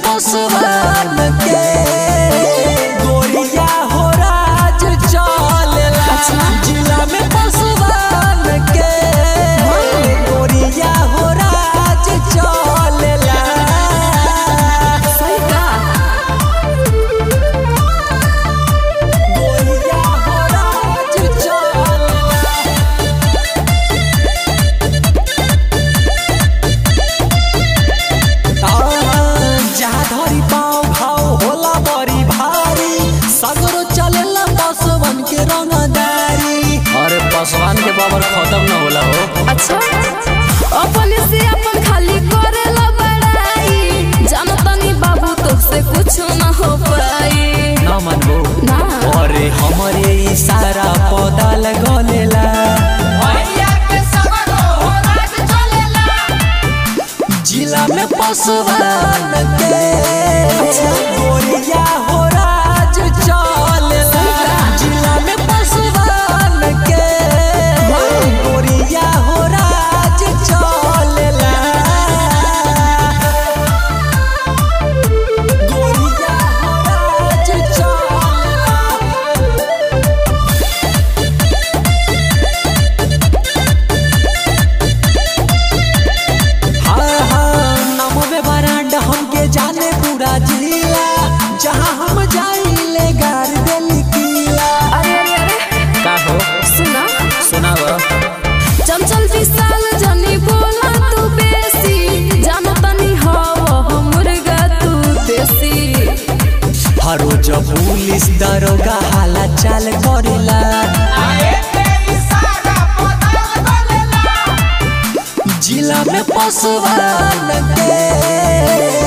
पसवान के गोरिया हो राज चलेला जिला में पसवान के गोरिया हो राज चलेला सही का गोरिया हो राज चलेला जहाँ धरी पाँव भाव होला बड़ी भारी सगरो चलेला पसवन के रंगदारी अरे पसवान के पावर खत्म न होला हो अच्छा अपन से अपन खाली करेला बड़ाई जानो तनी बाबू तुझसे कुछ न हो पाई ना मनबो ना अरे हमरे इशारा पौधा लगलेला जिला में पसवान के गोरिया हो राज चलेला जिला में पसवान के गोरिया हो राज चलेला गोरिया हो राज चलेला हाँ हाँ नमो बरांड हमके जाने पूरा जिला जहाँ हम जाइले गार देली किला अरे अरे अरे का हो सुना सुनाव चंचल विशाल जनी बोला तू बेसी जानो तनी हो मुर्गा तू देसी हर रोज पुलिस दरोगा हाला चाल करेला जिला में पसवान के